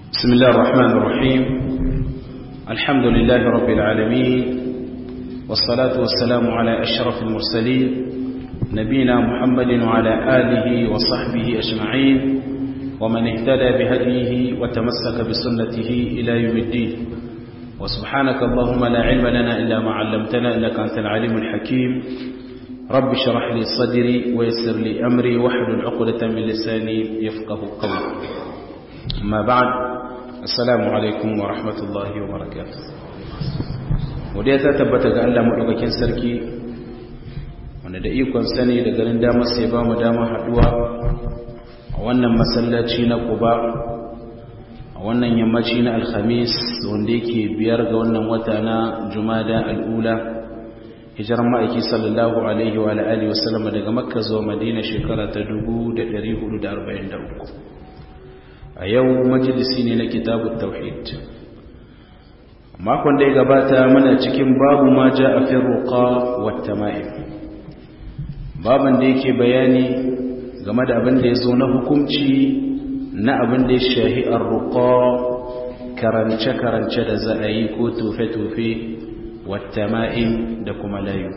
بسم الله الرحمن الرحيم الحمد لله رب العالمين والصلاة والسلام على أشرف المرسلين نبينا محمد وعلى آله وصحبه أجمعين ومن اهتدى بهديه وتمسك بسنته إلى يوم الدين وسبحانك اللهم لا علم لنا إلا ما علمتنا إنك أنت العليم الحكيم رب اشرح لي صدري ويسر لي أمري واحلل عقدة من لساني يفقه قولي أما بعد السلام عليكم ورحمة الله وبركاته wadda ta tabbata ga Allah maɗaukakin sarki wanda da ikon sani da ganin damar sai ba mu damar haɗuwa a wannan masallaci na kuba a wannan yammaci na alhamis wanda yake biyar ga wannan wata na jumada al'ula hijirar ma'aiki sallallahu alaihi wa alihi wasallam daga makka zuwa madina shekara ta 1443 a yau majalisi ne na kitabun tauhid makon da ya gabata muna cikin babu ma ja a firruka wata ma'im baban da yake bayani game da abin da ya zo na hukunci na abin da ya shahi arruka karance-karance da za a yi ko tofe-tofe wata ma'im da kuma layu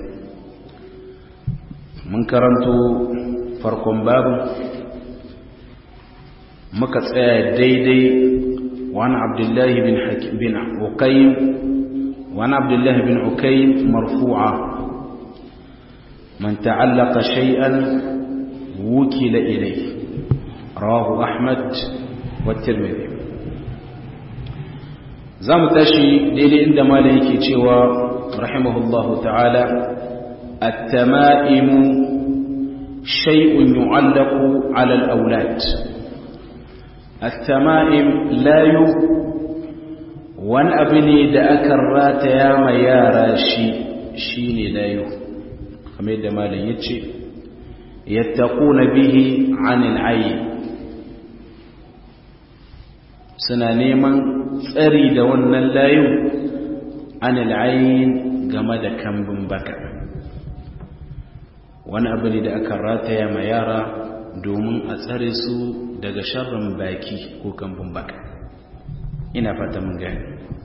mun karanto farkon babu muka tsaya daidai wani abdullahi bin ukaim wani abdullahi bin ukaim marfu'a man ta'allaka shay'an wukila ilai rawahu ahmad wa tirmidhi zamu tashi daidai inda malai yake cewa rahimahullahu ta'ala at-tama'imu shay'un yu'allaqu 'ala al-awlad التمائم لا يو wani abu ne da aka rataya ma yara shi shi ne layu kamar yadda malam ya ce yattaquna bihi anil ayi suna neman tsari da wannan layu anil ayin game da kambun baka wani abu ne da aka rataya ma yara domin a tsare su daga sharrin baki ko kambun baka ina fata mun gani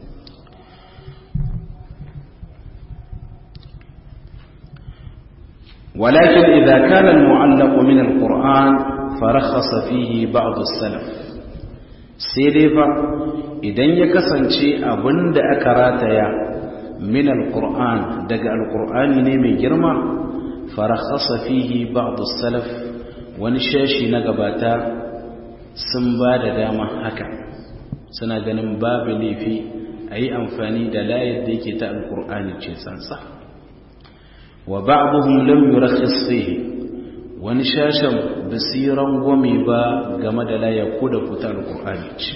ولكن إذا كان المعلق من القرآن فرخص فيه بعض السلف سيدفا إذن يكسنشي أبند أكراتيا من القرآن دقى القرآن نيمي جرما فرخص فيه بعض السلف ونشاشي نقباتا sun ba da dama haka suna ganin babu laifi a yi amfani da layar da yake ta alkur'ani ce sansa wa ba'abuhum lam yurakhis fihi wani shashan basiran gome ba game da layar ko da kuta alkur'ani ce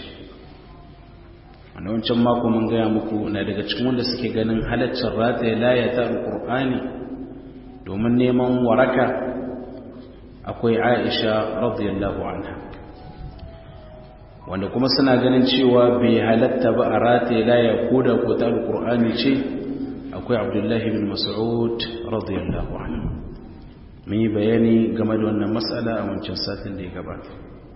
a wancan mako mun gaya muku na daga cikin wanda suke ganin halaccin rataye layar ta alkur'ani domin neman waraka akwai aisha radiyallahu anha wanda kuma suna ganin cewa bai halatta ba a rataye laya ko da ko ta alkur'ani ce akwai abdullahi bin mas'ud radiyallahu anhu mun yi bayani game da wannan matsala a wancan satin da ya gabata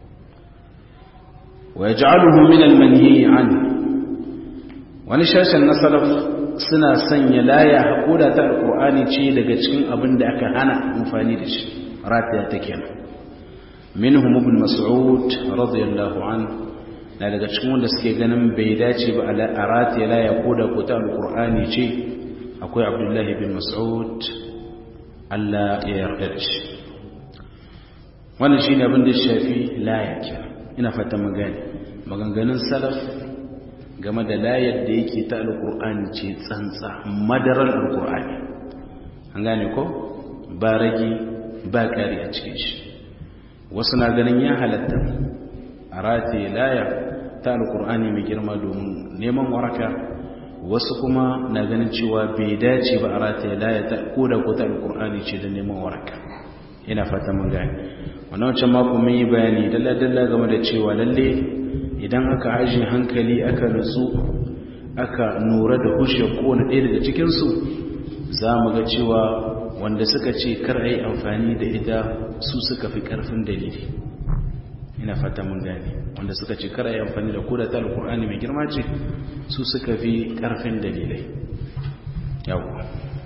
wa yaj'aluhu min al-manhi an wani shashin na salaf suna sanya laya haƙoda ta alkur'ani ce daga cikin abin da aka hana amfani da shi rataya ta kenan minhum ibn mas'ud radiyallahu anhu na daga cikin wanda suke ganin bai dace ba a ratiya la ya koda ko ta alqur'ani ce akwai abdullahi bin mas'ud Allah ya yarda da shi wannan shine abin da shafi laya ke ina fata mun gane maganganun salaf game da layar da yake ta alqur'ani ce tsantsa madarar alqur'ani an gane ko ba ragi ba kari a cikin shi wasu na ganin ya halatta a rataye laya ta alkur'ani mai girma domin neman waraka wasu kuma na ganin cewa bai dace ba a rataye laya ta koda ko ta alkur'ani ce da neman waraka ina fata mun gani wannan wancan mako mun yi bayani dalla-dalla game da cewa lalle idan aka aji hankali aka nutsu aka nura da hushe kowane ɗaya daga cikinsu za mu ga cewa wanda suka ce kar a yi amfani da ita su suka fi ƙarfin dalili ina fata mun gane wanda suka ce kara yi amfani da koda ta alkur'ani mai girma ce su suka fi karfin dalilai yawo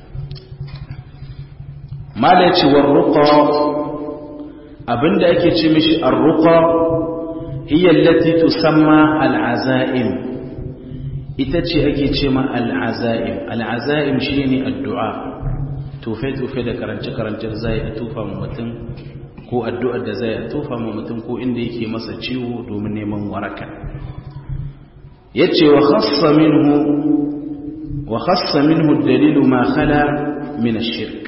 mala ce warruqa abinda ake ce mishi arruqa hiya allati tusamma al'azaim ita ce ake ce ma al'azaim al'azaim shine addu'a tufe tufe da karance karancen zai a tufa mutum ko addu'ar da zai a tufa mutum ko inda yake masa ciwo domin neman waraka yace wa khassa minhu wa khassa minhu dalilu ma khala min ash-shirk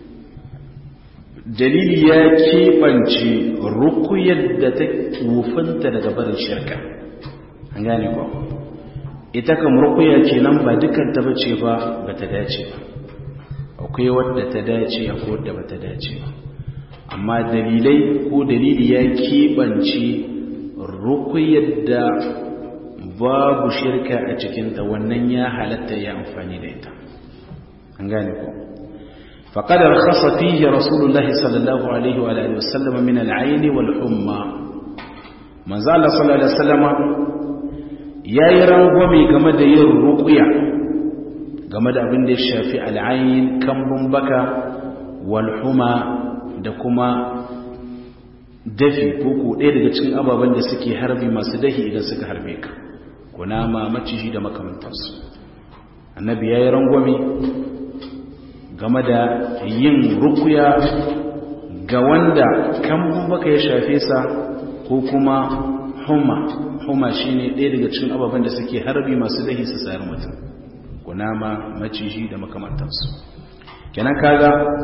dalili ya keɓance rukuyar da ta wufanta daga barin shirka an gane ko ita kam rukuya ce nan ba dukkan ta bace ba ba ta dace ba akwai wadda ta dace akwai wadda ba ta dace ba amma dalilai ko dalili ya keɓance rukuyar da babu shirka a cikinta wannan ya halatta ya amfani da ita an gane ko فقد رخص فيه رسول الله صلى الله عليه وآله وسلم من العين والحمى من زال صلى الله عليه وسلم يا يرغمي game da yin ruqya game da abin da ya shafi al'ain kambun baka wal huma da kuma dafi ko ko ɗaya daga cikin ababen da suke harbi masu dahi idan suka harbe ka kunama maciji da makamantansu annabi ya yi rangwame game da yin rukuya ga wanda kan baka ya shafe sa ko kuma huma huma shine ɗaya daga cikin ababen da suke harbi masu dahi su sayar mutum kunama maciji da makamantansu kenan kaga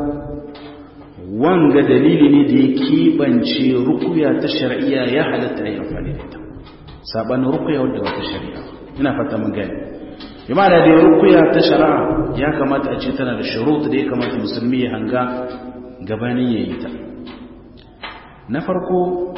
wanga dalili ne da ya keɓance rukuya ta shari'a ya halatta ya amfani da ita sabanin rukuya wadda ba ta shari'a ina fata mun gani bima da da rukuya ta shari'a ya kamata a ce tana da shurut da ya kamata musulmi ya hanga gabanin yayi ta na farko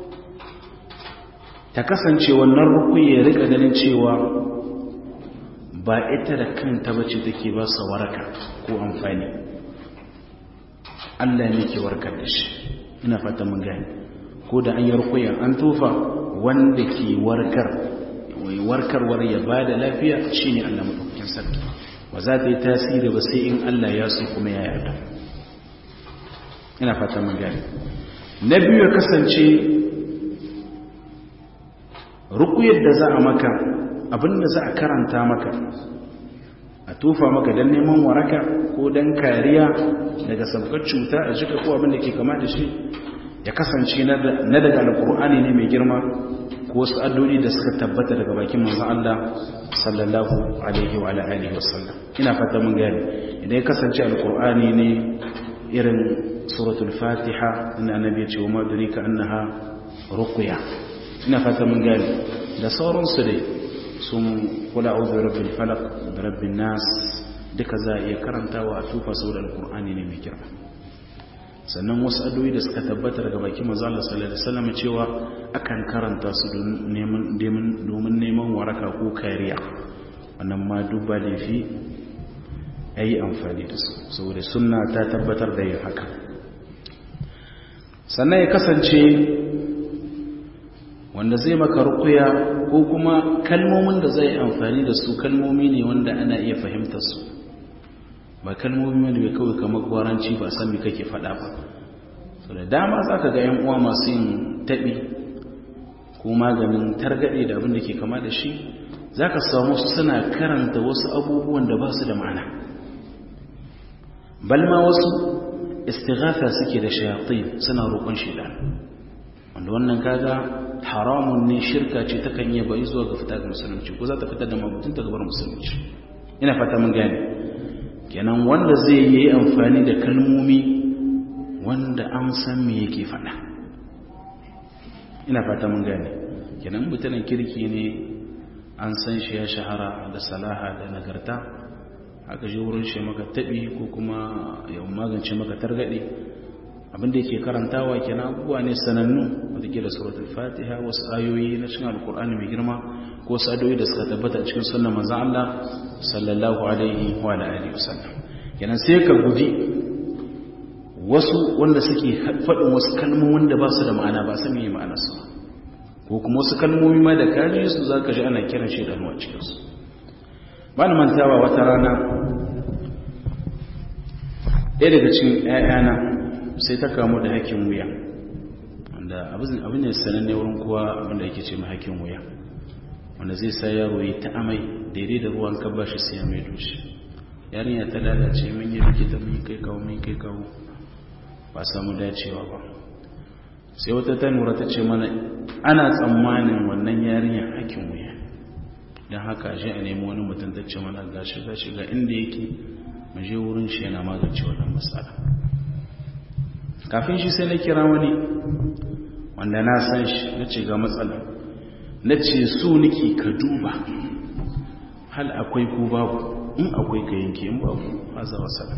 ta kasance wannan rukuya ya rika ganin cewa ba ita da kanta bace take ba sa waraka ko amfani Allah ne ke warkar da shi ina fata mun gani ko da an yi rukuya an tofa wanda ke warkar mai warkarwar ya ba da lafiya shi ne Allah maɗaukakin sarki ba za ta yi tasiri ba sai in Allah ya so kuma ya yarda ina fata mun gani na biyu ya kasance rukuyar da za a maka abinda za a karanta maka a tufa maka don neman waraka ko don kariya daga sabkar cuta a jika ko abinda ke kama da shi ya kasance na daga alkur'ani ne mai girma ko wasu addu'o'i da suka tabbata daga bakin manzon Allah sallallahu alaihi wa alihi wasallam ina fata mun gane idan ya kasance alkur'ani ne irin suratul fatiha inda annabi ya ce wa madrika annaha ruqya ina fata mun gane da sauransu dai sun kula auzu rabbil falaq da rabbin nas duka za a iya karantawa a tufa saboda alkur'ani ne mai girma sannan wasu addu'o'i da suka tabbata daga bakin manzo Allah sallallahu alaihi wasallam cewa akan karanta su domin domin neman waraka ko kariya wannan ma dubba laifi ayi amfani da su saboda sunna ta tabbatar da yin haka sannan ya kasance wanda zai maka rukuya ko kuma kalmomin da zai amfani da su kalmomi ne wanda ana iya fahimtar su ba kalmomi wanda bai kawai kamar gwaranci ba san me kake faɗa ba so da dama za ka ga 'yan uwa masu yin taɓi ko maganin targaɗe da abin da ke kama da shi za ka samu suna karanta wasu abubuwan da ba su da ma'ana balma wasu istighatha suke da shayatin suna roƙon shaidan wanda wannan kaga haramun ne shirka ce takan iya bai zuwa ga fita ga musulunci ko za ta fitar da mabutun ta gabar musulunci ina fata mun gane kenan wanda zai yi amfani da kalmomi wanda an san me yake faɗa ina fata mun gane kenan mutanen kirki ne an san shi ya shahara da salaha da nagarta aka je wurin shi maka taɓi ko kuma ya magance maka targaɗe abinda yake karantawa kenan abubuwa ne sanannu wadda ke da suratul fatiha wasu ayoyi na cikin alkur'ani mai girma ko wasu ayoyi da suka tabbata a cikin sunan manzon Allah sallallahu alaihi wa alihi wasallam kenan sai ka guji wasu wanda suke faɗin wasu kalmomin wanda ba su da ma'ana ba san me ma'anar su ko kuma wasu kalmomi ma da kaji su za ka ji ana kiran shaidanu a cikinsu ba na mantawa wata rana ɗaya daga cikin ‘ya'yana sai ta kamu da hakin wuya wanda abin ne sananne wurin kowa abinda yake ce hakin wuya wanda zai sa yaro yi ta amai daidai da ruwan kabba shi sai ya mai doshi yarinya ta lalace mun yi likita mun kai kawo mun kai kawo ba samu dacewa ba sai wata ta nura ta ce mana ana tsammanin wannan yarinya hakin wuya don haka shi a nemi wani mutum ta ce mana gashi gashi ga inda yake mu je wurin shi yana magance wannan matsala kafin shi sai na kira wani wanda na san shi na ce ga matsala na ce su niki ka duba hal akwai ko babu in akwai ka yanke in babu haza wasala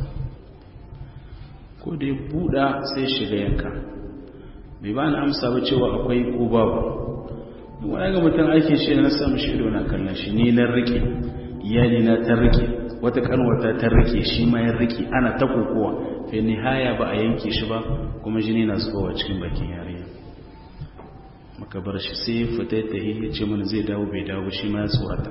ko da ya buɗa sai shiga yanka bai ba na amsa ba cewa akwai ko babu wani ga mutum aikin shi na samu shi ido na kallon shi ni na rike iyali na ta rike wata kanwata ta rike shi ma ya rike ana ta kokowa fi nihaya ba a yanke shi ba kuma jini na zubowa cikin bakin yarinya muka bar shi sai ya fita ta yi ya ce mana zai dawo bai dawo shi ma ya tsorata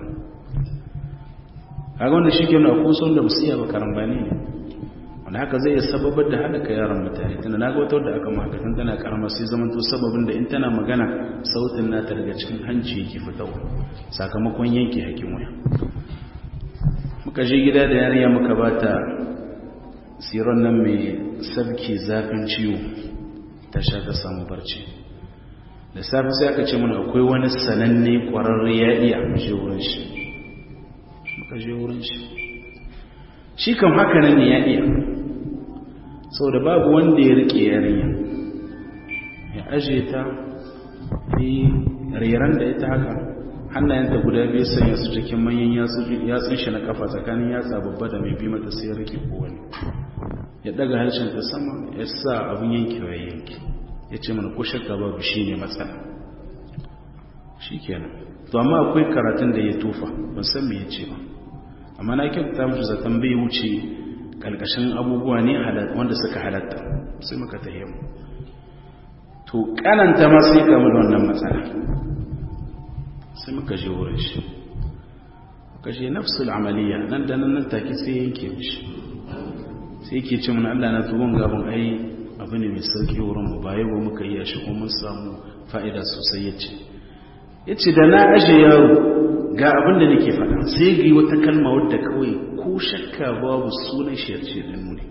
kaga wanda shi ke nuna kun son da basu iya ba karambani ne wanda haka zai iya sababar da halaka yaran mutane tana na ga wata wadda aka maka tun tana karama sai zaman to sababin da in tana magana sautin nata daga cikin hanci yake fitawa sakamakon yanke hakin waya muka je gida da yariya muka bata siron nan mai sabki zafin ciwo ta sha ta samu barci da safe sai aka ce mana akwai wani sananne kwararre ya iya je wurin shi muka je wurin shi shi kan haka nan ne ya iya sau da babu wanda ya rike yarinya ya aje ta yi reran da ita haka hannayenta guda biyu sanya su cikin manyan yatsun shi na kafa tsakanin yatsa babba da mai bi mata sai ya rike kowane ya daga harshen ta sama ya sa abin yankewa ya yanki ya ce mana ko shakka babu shi ne matsala shi kenan to amma akwai karatun da ya tufa ban san me ya ce ba amma na kyauta musu zaton bai wuce kalkashin abubuwa ne wanda suka halatta sai muka tahe mu to kananta ma sai kamu da wannan matsala sai muka je wurin shi muka je nafsul amaliya nan da nan take sai yanke mishi sai yake ce mana Allah na tubon gaban ai abu ne mai sauki wurin mu ba yau muka yi shi kuma mun samu fa'ida sosai yace yace da na aje yaro ga abin da nake faɗa sai ga wata kalma wadda kawai ko shakka babu sunan shi yace da nuni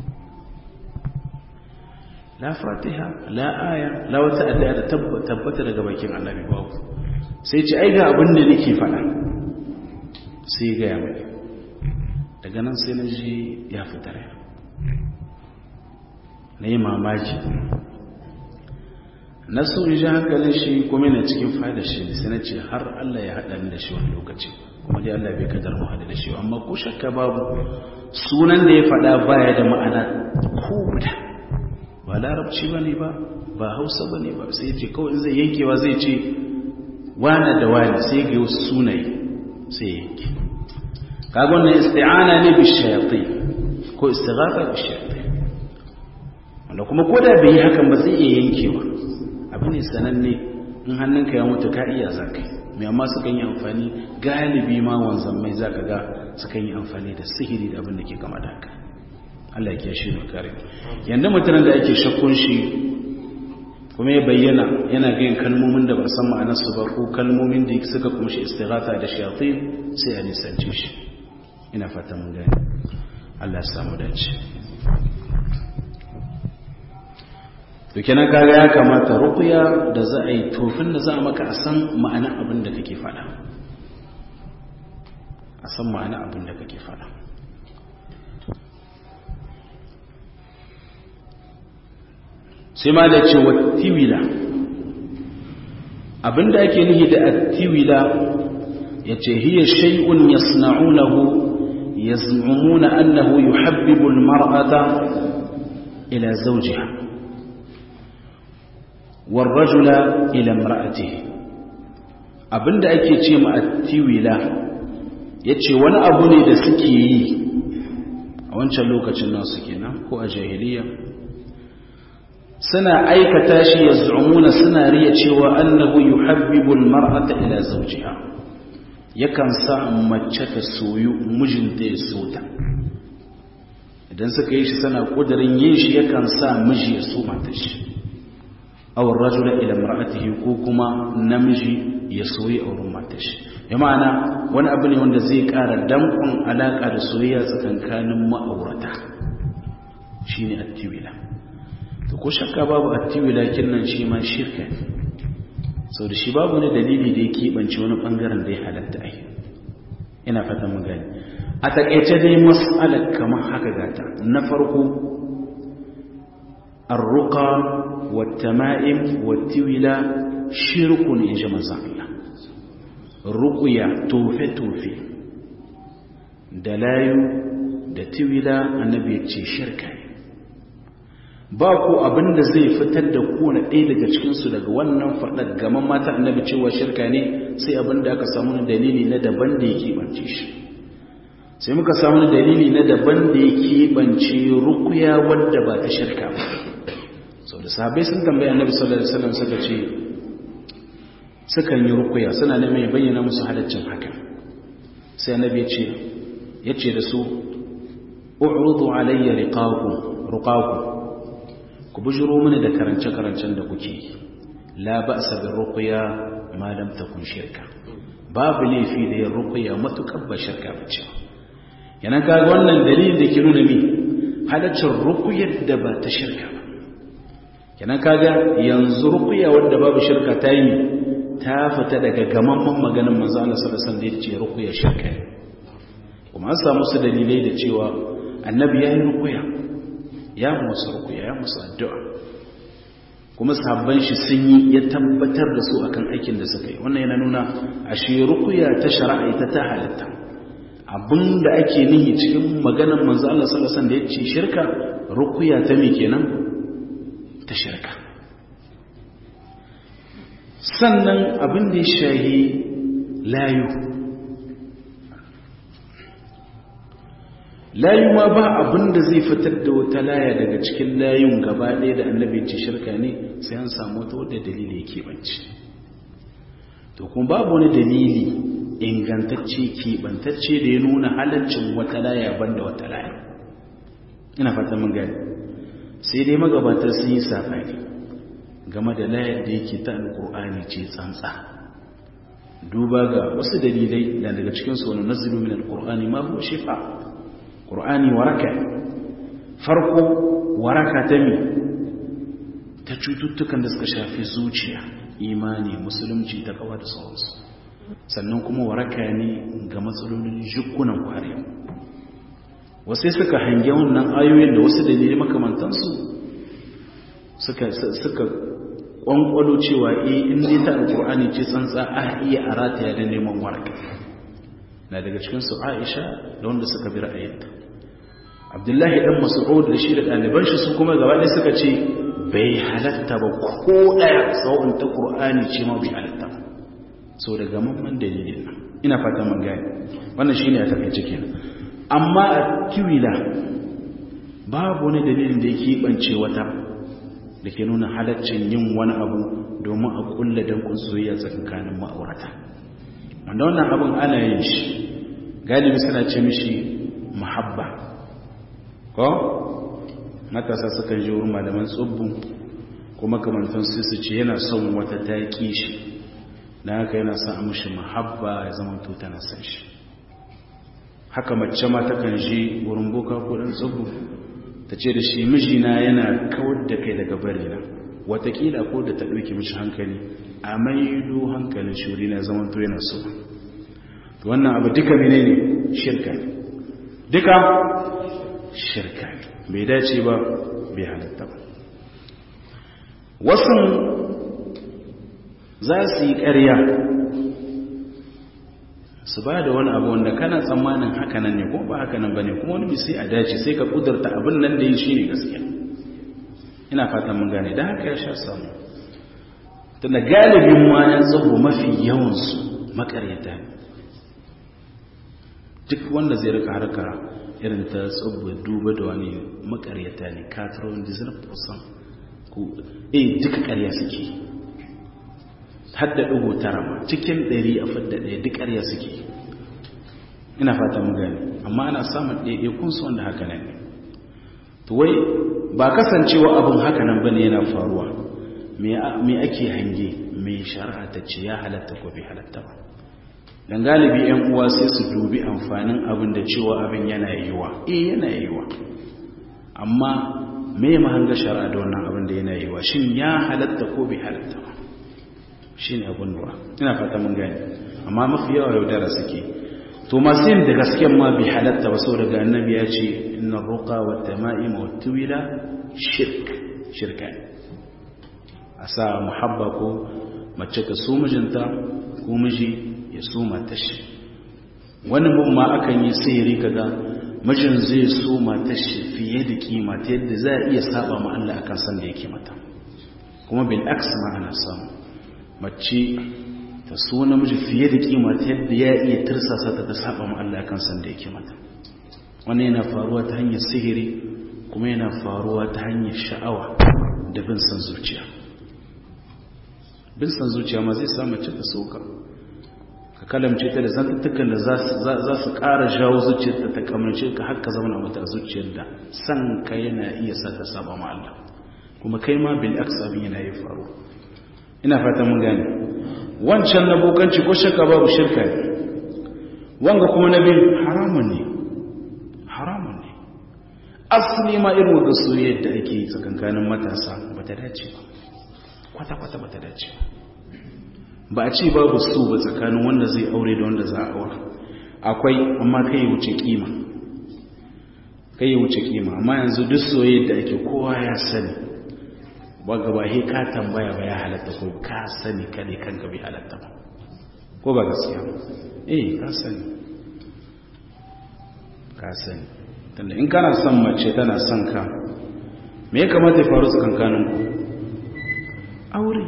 la fatiha la aya la wata addu'a da tabbata daga bakin annabi babu sai ce ai ga abin da nake faɗa sai ga ya mai daga nan sai na ji ya fita rai na yi mamaki na so in ji hankalin shi kuma yana cikin fada shi sai na ce har Allah ya haɗa ni da shi wani lokaci kuma dai Allah bai kadar mu haɗa da shi amma ko shakka babu sunan da ya faɗa baya da ma'ana ko guda ba larabci ba ne ba ba hausa ba ne ba sai ce kawai zai yankewa zai ce wane da wane sai ga wasu sunaye sai yanke kaga wannan isti'ana ne bi shayatin ko istighatha bi shayatin wanda kuma ko da bai yi hakan ba zai iya yankewa abu ne sananne in hannunka ya mutu ka iya zaka mai amma sukan yi amfani galibi ma wanzan mai zaka ga sukan yi amfani da sihiri da abin da ke kama da haka Allah ya kiyashe mu kare yanda mutanen da ake shakkun shi kuma ya bayyana yana gayin kalmomin da ba san ma'anarsu ba ko kalmomin da suka kumshi istighatha da shayatin sai a nisance shi ina fata mun gani Allah ya samu dace to kenan kaga ya kamata ruqya da za a yi tofin da za a maka a san ma'anar abin da kake faɗa a san ma'anar abin da kake faɗa sai ma da ce wattiwila abinda ake nuhi da attiwila ya ce hiya shay'un yasna'unahu yaz'umuna annahu yuhabbibu almar'ata ila zawjiha warrajula ila imra'atihi abinda ake ce ma attiwila yace wani abu ne da suke yi a wancan lokacin nasu kenan ko a jahiliya suna aikata shi yaz'umuna suna riya cewa annahu yuhabbibu almar'ata ila zawjiha yakan sa mace ta soyu mijinta ya so ta idan suka yi shi sana kudirin yin shi yakan sa miji ya so mata shi aw rajula ila imra'atihi ko kuma namiji ya soyi auren mata shi ya ma'ana wani abu ne wanda zai ƙara dankon alaƙa da soyayya tsakankanin ma'aurata shine attiwila to ko shakka babu attiwila kinnan shi ma shirka ne sau da shi babu wani dalili da ya keɓance wani ɓangaren da ya halatta ai ina fatan mun gani a taƙaice dai mas'alar kamar haka gata na farko arruqa wa tama'im wa tiwila shirkun in ji manzon Allah ruqya tofe tofe da layu da tiwila annabi ya ce shirka ne ba ko abin da zai fitar da kowane ɗaya daga cikinsu daga wannan faɗar gaman mata annabi cewa shirka ne sai abin da aka samu dalili na daban da ya keɓance shi sai muka samu dalili na daban da ya keɓance rukuya wadda ba ta shirka ba sau da sahabai sun tambayi annabi sallallahu alaihi wasallam suka ce sukan yi rukuya suna neman ya bayyana musu halaccin haka sai annabi ya ce ya ce da su u'rudu alayya riqaqu ruqaqu ku bujiro mini da karance-karancen da kuke yi la ba sa bin rukuya ma lam takun shirka babu laifi da yin rukuya matukar ba shirka ba ce yana kaga wannan dalilin da ke nuna mi halaccin rukuyar da ba ta shirka ba yana kaga yanzu rukuya wadda babu shirka ta yi ta fita daga gamamman maganin manzo Allah sallallahu alaihi wasallam da yace rukuya shirka ne kuma an samu su dalilai da cewa annabi ya yi rukuya ya musu rukuya ya musu addu'a kuma sahabban shi sun yi ya tabbatar da su akan aikin da suka yi wannan yana nuna ashe rukuya ta shari'a ita ta halitta abinda ake nihi cikin maganar manzo Allah sallallahu alaihi wasallam da yace shirka rukuya ta me kenan ta shirka sannan abin da ya shahi layu layu ma ba abin da zai fitar da wata laya daga cikin layun gaba ɗaya da annabi ce shirka ne sai an samu wata wadda dalili yake banci to kuma babu wani dalili ingantacce keɓantacce da ya nuna halaccin wata laya banda wata laya ina fata mun gani sai dai magabatar sun yi safari game da layar da yake ta alƙur'ani ce tsantsa duba ga wasu dalilai da daga cikinsu wani nazilu min alƙur'ani ma huwa shifa ƙur'ani waraka farko waraka ta mi ta cututtukan da suka shafi zuciya imani musulunci ta kawa da sauransu sannan kuma waraka ne ga matsalolin jikunan kwariya wasu suka hange wannan ayoyin da wasu dalilai makamantansu suka suka kwankwalo cewa eh in dai ta alƙur'ani ce tsantsa a iya a rataya da neman waraka na daga cikinsu aisha da wanda suka bi ra'ayinta abdullahi dan mas'ud da shi da ɗaliban shi su kuma gaba ɗaya suka ce bai halatta ba ko ɗaya tsawon ta ƙur'ani ce ma bai halatta ba so daga mamman dalilin nan ina fata mun gane wannan shine a takaice kenan amma a kiwila babu wani dalilin da yake bance wata da ke nuna halaccin yin wani abu domin a kulla dankun soyayya tsakanin ma'aurata wanda wannan abin ana yin shi galibi suna ce mishi muhabba ko matasa sukan ji wurin malaman tsubbu kuma kamantan su su ce yana son wata ta ƙi shi na haka yana sa mishi muhabba ya zama to tana san shi haka mace ma takan ji wurin boka ko dan tsubbu ta ce da shi mijina yana kawar da kai daga barina watakila ko da ta ɗauki mishi hankali a maido hankalin shuri na zaman to yana so wannan abu duka mene ne shirka ne duka shirka ne bai dace ba bai halatta ba wasu za su yi ƙarya su ba da wani abu wanda kana tsammanin hakanan ne ko ba hakanan ba ne kuma wani sai a dace sai ka kudurta abin nan da yi shi ne gaskiya ina fatan mun gane don haka ya sha samu tunda galibin ma ya tsabo mafi yawansu makaryata ne duk wanda zai rika harka irin ta tsabba duba da wani makaryata ne 99% ku eh duka ƙarya suke hadda ɗigo tara ma cikin ɗari a fadda ɗaya duk ƙarya suke ina fata mun gani amma ana samun ɗaiɗaikun su wanda haka nan ne to wai ba kasancewa abin haka nan bane yana faruwa me ake hange me shari'a ta ce ya halatta ko bai halatta ba dan galibi yan uwa sai su dubi amfanin abin da cewa abin yana yiwa eh yana yiwa amma me mahanga shari'a da wannan abin da yana yiwa shin ya halatta ko bai halatta ba shine abin lura ina fata mun gani amma mafi yawa yaudara suke to masu yin da gasken ma bai halatta ba sau daga annabi ya ce inna ruqa wa tama'im wa tuwila shirk shirka a sa muhabba ko mace ka so mijinta ko miji ya so matar shi wani mun ma akan yi sihiri kaga mijin zai so matar shi fiye da kima ta yadda za a iya saba ma Allah akan san da yake mata kuma bil aks ma ana samu mace ta so namiji fiye da kima ta yadda ya iya tirsasa ta ta saba ma Allah akan san da yake mata wannan yana faruwa ta hanyar sihiri kuma yana faruwa ta hanyar sha'awa da bin san zuciya bin san zuciya ma zai sa mace ta soka ka kalamce ta da zantattukan da za su ƙara jawo zuciyarta ta kamance ka haka zauna mata a zuciyar da san ka yana iya sa ta saba ma Allah kuma kai ma bil aks abin yana yi faru ina fata mun gane wancan na bokanci ko shakka babu shirka ne wanga kuma na bin haramun ne haramun ne asali ma irin wanda soyayya da ake yi tsakankanin matasa ba ta dace ba kwata-kwata ba ta dace ba a ce babu su ba tsakanin wanda zai aure da wanda za a aura akwai amma kai ya wuce kima kai ya wuce kima amma yanzu duk soyayya da ake kowa ya sani ba gaba he ka tambaya ba ya halatta ko ka sani kade kanka bai halatta ba ko ba gaskiya eh ka sani ka sani tunda in kana son mace tana son ka me ya kamata ya faru tsakankaninku aure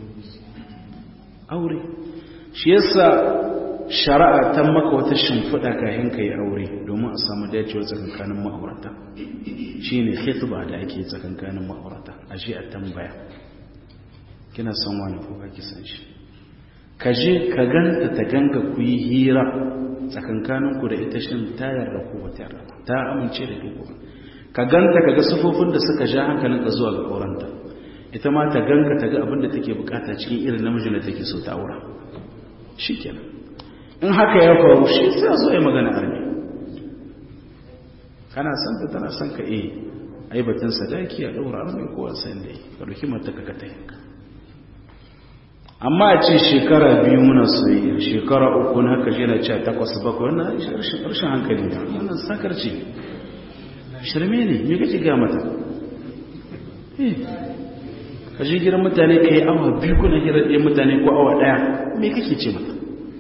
aure shi yasa shari'a ta maka wata shimfiɗa kayan ka yi aure domin a samu dacewar tsakankanin ma'aurata shi ne khitba da ake tsakankanin ma'aurata a shi a tambaya kina son wani ko ba ki san shi ka je ka ganta ta ganga ku yi hira tsakankanin ku da ita shin ta yarda ko ba ta yarda ta amince da duk ka ganta ka ga sufofin da suka ja hankalinka zuwa ga aurenta ita ma ta ganga ta ga abin da take bukata cikin irin namijin da take so ta aura shi kenan in haka ya faru shi sai a zo ya magana arme kana son ta tana son ka eh ai batun sadaki a daura arme ko wasan da yi ka dauki mata ka ta yanka amma a ce shekara biyu muna soyayya shekara uku na haka shi na cewa takwas bakwai wannan rashin hankali ne wannan sakarci shirme ne me kake ga mata eh ka je gidan mutane ka yi awa biyu kuna hirar ɗaya mutane ko awa ɗaya me kake ce mata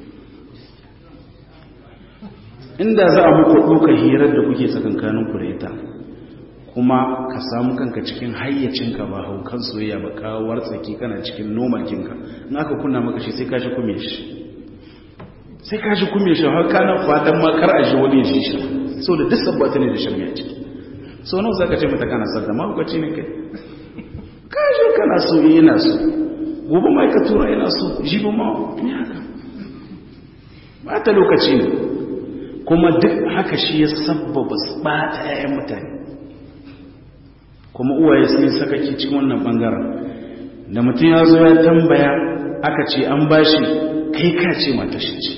inda za a muku ɗauka hirar da kuke tsakankaninku da ita kuma ka samu kanka cikin hayyacinka ba haukan soyayya ba kawar tsaki kana cikin nomakinka in aka kunna maka shi sai ka shi kume shi sai ka shi kume shi har kana fatan ma kar a shi wani ya shi shi sau da duk sabbata ne da shirme a ciki sau nawa za ka ce mata kana sadda ma hukaci ne kai kaje kana so yana so gobe mai ka tura yana so jibi ma ne haka ba ta lokaci ne kuma duk haka shi ya sabbaba bata 'ya'yan mutane kuma uwaye sun sakaki cikin wannan bangaren da mutum ya zo ya tambaya aka ce an bashi kai ka ce mata shi ce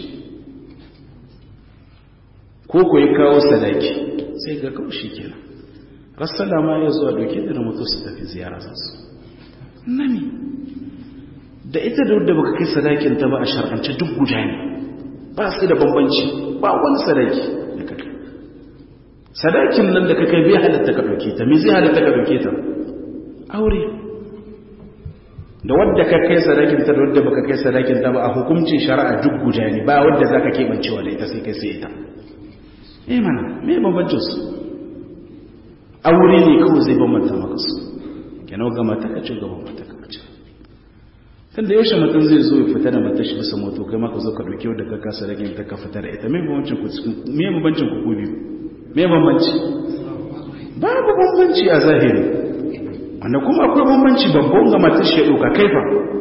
ko ko ya kawo sadaki sai ga kawai shi kenan rassala ma ya zuwa doke da mutu su tafi ziyara su nani da ita da wadda baka kai sadakin ta ba a shar'ance duk guda ne ba su da bambanci ba wani sadaki da ka kai sadakin nan da ka kai bai halatta ka ɗauke ta me zai halatta ka ɗauke ta aure da wadda ka kai sadakin ta da wadda baka kai sadakin ta ba a hukuncin shari'a duk guda ne ba wadda za ka keɓancewa da ita sai kai sai ita eh mana me bambancin su aure ne kawai zai bambanta maka su kenan ga mata ka ce gaban mata ka ce tun da yaushe mutum zai zo ya fita da mata shi bisa moto kai maka zo ka dauki wadda ka kasa rage ta ka fita da ita me bambancin ku me bambancin ku biyu me bambanci babu bambanci a zahiri wanda kuma akwai bambanci babban ga matar shi ya ɗauka kaifa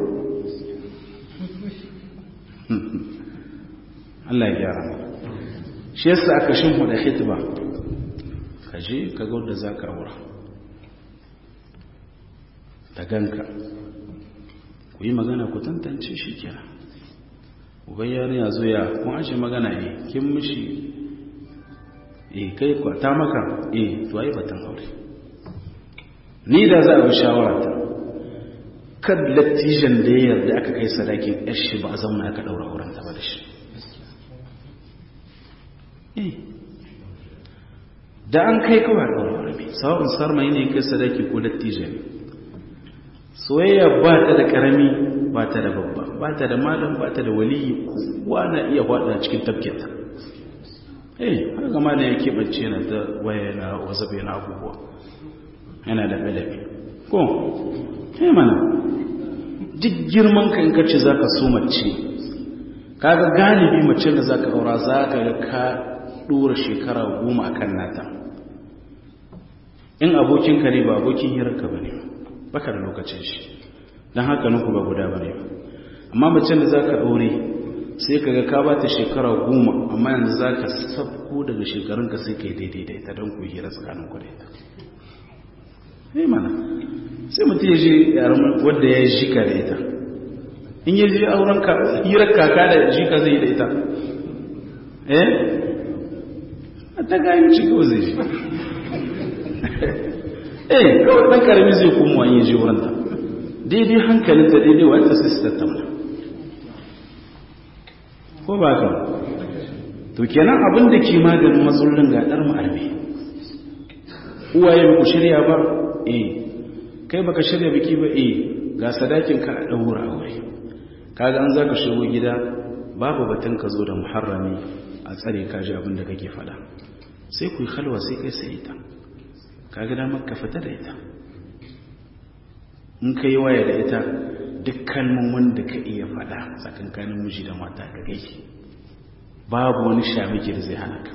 Allah ya gyara mu shi yasa aka shimfu da hitba ka je ka ga wanda za ka aura ta ganka ku yi magana ku tantance shi kenan uban yarin ya zo ya kun ashe magana eh kin mishi eh kai ku ta maka eh to ai batan aure ni da za a bi shawara ta kan lattijan da ya yarda aka kai sadakin yar shi ba a zauna aka daura auren ta ba da shi eh da an kai kawai daura auren ne sawa'un sarmai ne kai sadaki ko lattijan soyayya ba ta da karami ba ta da babba ba ta da malam ba ta da waliyi kowa na iya faɗa cikin tafketa eh haka malam ya keɓance yana ta waya na wasabe na abubuwa yana da ɗalabi ko eh mana duk girman ka in ka ce za ka so mace kaga galibi mace da za ka aura za ka ga ka ɗora shekara goma a kan nata in abokinka ne ba abokin hirarka ba ne baka da lokacin shi don haka nuku ba guda ba ne amma macen da za ka aure sai ka ga ka ba ta shekara goma amma yanzu za ka sabko daga shekarunka sai ka yi daidai da ita don ku hira tsakanin ku da ita ne mana sai mutum ya ji yaran wadda ya ji ka da ita in ya ji auren hirar kaka da ji ka zai da ita eh a ta gayin ci kawai zai ji eh kawai ɗan ƙarami zai kuma wani ji wurin ta daidai hankalin da daidai wata sai su tattauna ko ba ka to kenan abin da ke maganin matsalolin ga ɗar ma'arbe uwaye ba ku shirya ba eh kai baka shirya biki ba eh ga sadakin ka a ɗaura aure kaga an za ka shigo gida babu batun ka zo da muharrami a tsare ka ji abin da kake faɗa sai ku yi halwa sai kai sai ita kaga damar ka fita da ita in ka yi waya da ita duk kalmomin da ka iya faɗa tsakankanin miji da mata ka gaiki babu wani shamiki da zai hana ka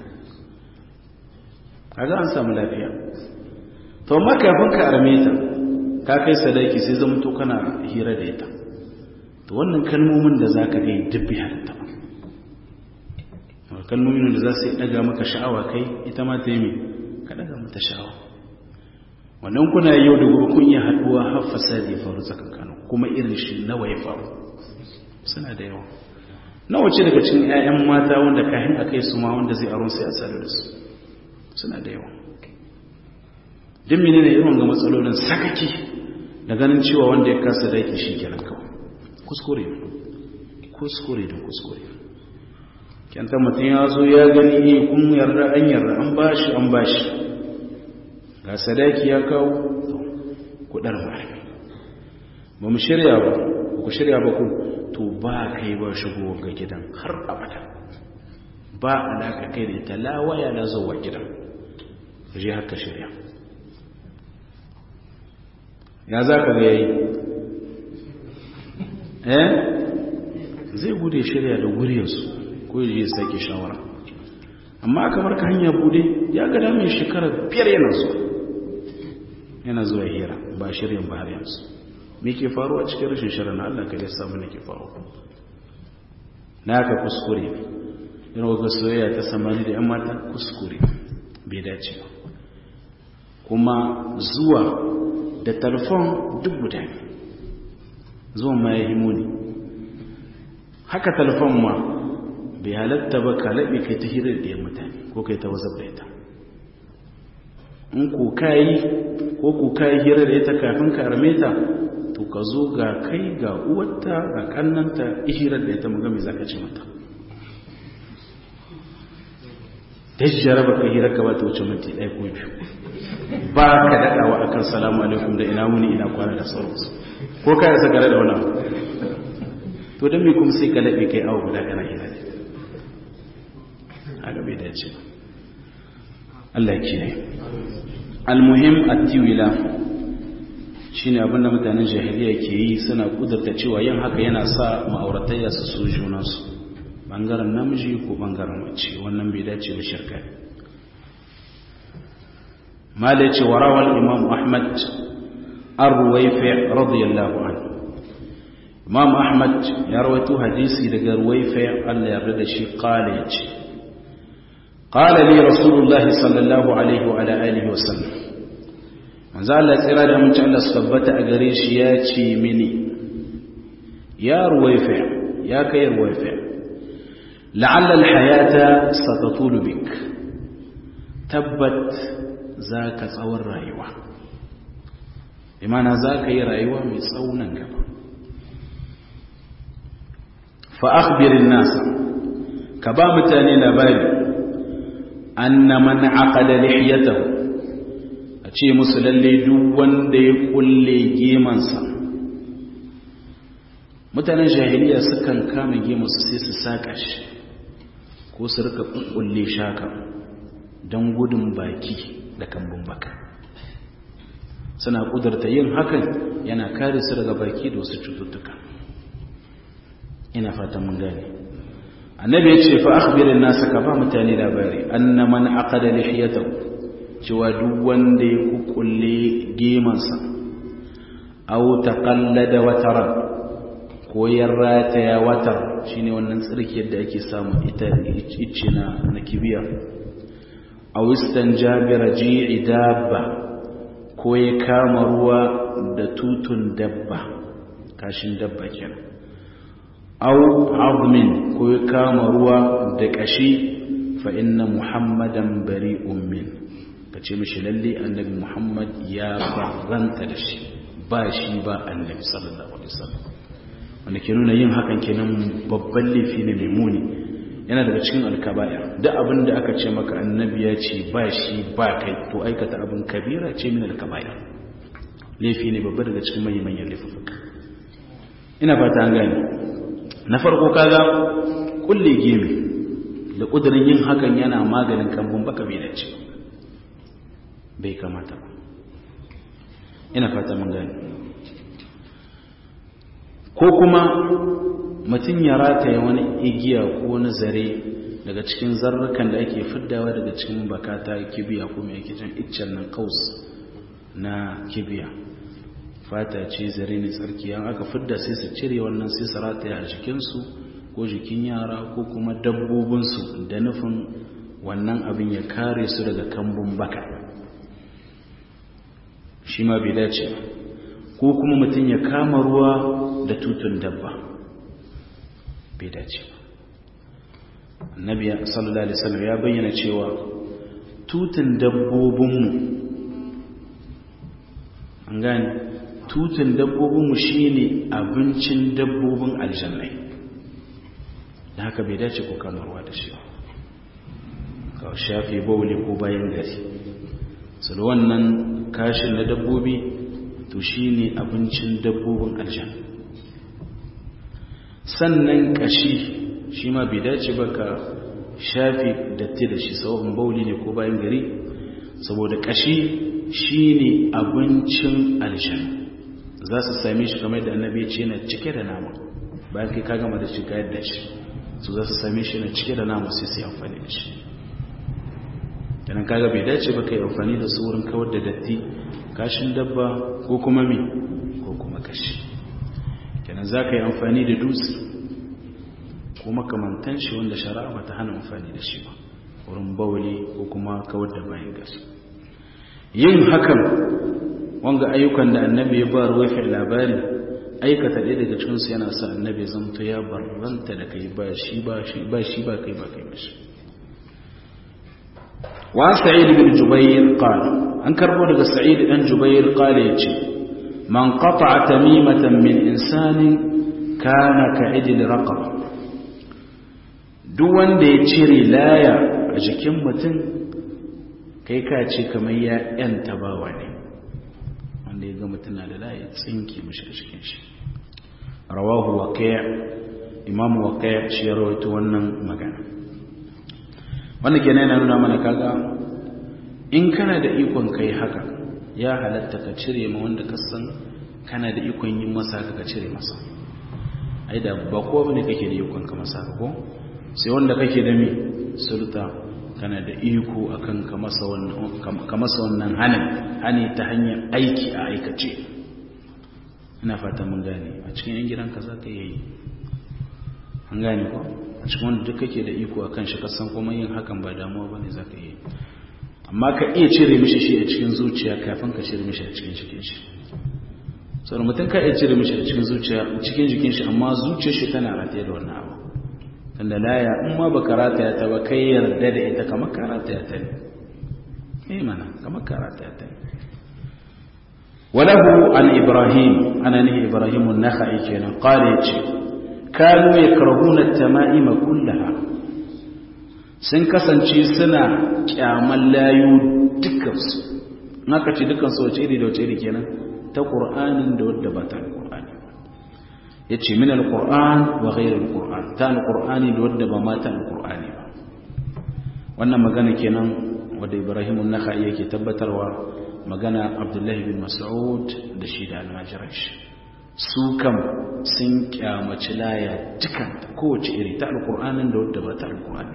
kaga an samu lafiya to amma kafin ka arme ta ka kai sadaki sai zama to kana hira da ita to wannan kalmomin da za ka gai duk bai halatta ba kalmomin da za su yi ɗaga maka sha'awa kai ita ma ta yi mai ka ɗaga mata sha'awa wannan kuna yau da gobe kun yi haduwa har fasadi ya faru tsakankanu kuma irin shi nawa ya faru suna da yawa nawa ce daga cikin 'ya'yan mata wanda kayan a kai su ma wanda zai aron sai a tsare da su suna da yawa duk mene ne irin ga matsalolin sakaki da ganin cewa wanda ya kasa daiki shi kenan kawai kuskure kuskure da kuskure kyanta mutum ya zo ya gani ne kun yarda an yarda an bashi an bashi ga sadaki ya kawo kudar marami ba mu shirya ba ku shirya ba ku to ba kai ba shigo ga gidan har abada ba alaka kai da ita lawaya na zuwa gidan je haka shirya ya za ka ga yayi eh zai gude shirya da guriyarsu ko ya sake shawara amma kamar ka hanya bude ya ga damin shekarar biyar yana zuwa yana zuwa hira ba shirin ba har yanzu me ke faruwa cikin rashin shirin Allah ka ya samu ne ke faruwa na ka kuskure yana ga soyayya ta samani da 'yan mata kuskure bai dace ba kuma zuwa da talfon duk guda ne zuwan ma ya yi muni haka talfon ma bai halatta ba ka laɓe kai ta hirar da ya mutane ko kai ta wazab da ita in ko kayi ko ko kayi hira da ita kafin ka arme ta to ka zo ga kai ga uwarta ga kannanta hirar da ita muga me zaka ce mata dajjara ba ka hirar ka ba ta wuce minti ɗaya ko biyu ba ka daɗawa akan salamu alaikum da ina wuni ina kwana da sauransu ko ka yasa gare da wannan to don me kuma sai ka laɓe kai awa guda kana hira da haka bai dace ba Allah ya kiyaye almuhim at-tiwila shine abinda mutanen jahiliya ke yi suna kudurta cewa yin haka yana sa ma'auratayya su so junansu bangaren namiji ko bangaren mace wannan bai dace ba shirka malai ce warawal imam ahmad ar-ruwayfi radiyallahu anhu imam ahmad ya rawaito hadisi daga ruwayfi Allah ya yarda shi qala yace qala li rasulullah sallallahu alaihi wa ala alihi wa sallam manzo Allah tsira da mun Allah su tabbata a gare shi ya ce mini ya ruwayfi ya kai ruwayfi la'alla al-hayata satatulu bik tabbat zaka tsawon rayuwa imana zaka yi rayuwa mai tsaunan gaba fa akhbirin nas ka ba mutane labari anna man aqada lihiyatahu a ce musu lalle duk wanda ya kulle gemansa mutanen jahiliya sukan kama gemansu sai su saka shi ko su rika kulle shaka don gudun baki da kambun baka suna kudurta yin hakan yana kare su daga baki da wasu cututtuka ina fatan mun gane annabi ya ce fa akhbirin nasa ka ba mutane labari anna man aqada lihiyatahu cewa duk wanda ya kukulle gemansa aw taqallada watara ko ya rataya watar shine wannan tsirki yadda ake samu ita icce na na kibiya aw istanja bi raji'i dabba ko ya kama ruwa da tutun dabba kashin dabba kenan aw azmin ko ya kama ruwa da kashi fa inna muhammadan bari'un min kace mishi lalle annabi muhammad ya barranta da shi ba shi ba annabi sallallahu alaihi wasallam wanda ke nuna yin hakan kenan babban laifi ne mai muni yana daga cikin alkaba'ir duk abin da aka ce maka annabi ya ce ba shi ba kai to aikata abin kabira ce min alkaba'ir laifi ne babba daga cikin manyan manyan laifuka ina fata an gane na farko kaga kulle gemi da kudirin yin hakan yana maganin kambun baka bai dace bai kamata ba ina fata mun gane ko kuma mutum ya rataya wani igiya ko wani zare daga cikin zarrukan da ake fiddawa daga cikin bakata kibiya ko mai ake jan iccen nan kaus na kibiya fata ce zare ne tsarki an aka fidda sai su cire wannan sai su rataya a jikinsu ko jikin yara ko kuma dabbobinsu da nufin wannan abin ya kare su daga kambun baka shi ma bai dace ko kuma mutum ya kama ruwa da tutun dabba bai dace ba annabi sallallahu alaihi wasallam ya bayyana cewa tutun dabbobinmu an gane tutun dabbobinmu shine abincin dabbobin aljannai da haka bai dace ko kama ruwa da shi ka shafe bauli ko bayan gari su wannan kashin na dabbobi to shine abincin dabbobin aljanna sannan kashi shi ma bai dace ba ka shafi datti da shi sau'in bauli ne ko bayan gari saboda kashi shi ne abincin aljanna za su same shi kamar da annabi ce yana cike da nama bayan kai ka gama da shi kayar da shi su za su same shi yana cike da nama sai su yi amfani da shi yanan kaga bai dace ba kai amfani da su wurin kawar da datti kashin dabba ko kuma mi ko kuma kashi kenan za ka yi amfani da dutse ko makamantan shi wanda shari'a ba ta hana amfani da shi ba wurin bawali ko kuma kawar da bayan gasi yin hakan wanga ayyukan da annabi ya ba ruwafi labari aikata ɗaya daga cikinsu yana sa annabi zamto ya barranta da kai ba shi ba shi ba shi ba kai ba kai ba shi wa sa'id bin jubayr qala an karbo daga sa'id dan jubayr qala yace man qata'a tamimatan min insanin kana ka'idil raqab duk wanda ya cire laya a jikin mutum kai ka ce kamar ya yanta bawa ne wanda ya ga mutum na da laya tsinki mashi a cikin shi rawahu waqi' imam waqi' shi ya rawaito wannan magana wannan kenan yana nuna mana kaga in kana da ikon kai haka ya halatta ka cire ma wanda ka san kana da ikon yin masa ka cire masa ai da ba ko bane kake da ikon ka masa ko sai wanda kake da mi sulta kana da iko akan ka masa wannan ka masa wannan hanin hani ta hanyar aiki a aikace ina fata mun gane a cikin yan gidanka za ka yi an gane ko a cikin wanda duk kake da iko akan shi kasan kuma yin hakan ba damuwa ba ne za ka yi amma ka iya cire mishi shi a cikin zuciya kafin ka cire mishi a cikin jikin shi sau mutum ka iya cire mishi a cikin zuciya cikin jikin shi amma zuciyar shi tana rataye da wannan abu tunda laya in ma baka rataya ta ba kai yarda da ita kamar ka rataya ta ne eh mana kamar ka rataya ta ne walahu an ibrahim ana nihi ibrahim an-nakhai kenan qala yace kanu yakrahuna at-tama'ima kullaha sun kasance suna kyaman layu dukansu naka ce dukansu wace iri da wace iri kenan ta qur'anin da wadda ba ta qur'ani yace min al-qur'an wa ghayr al-qur'an ta al-qur'ani da wadda ba ma ta al-qur'ani ba wannan magana kenan wadda Ibrahim an-Nakhai yake tabbatarwa magana Abdullahi bin Mas'ud da shi da al-Majrash su kam sun kyamaci laya dukan kowace iri ta al-qur'anin da wadda ba ta al-qur'ani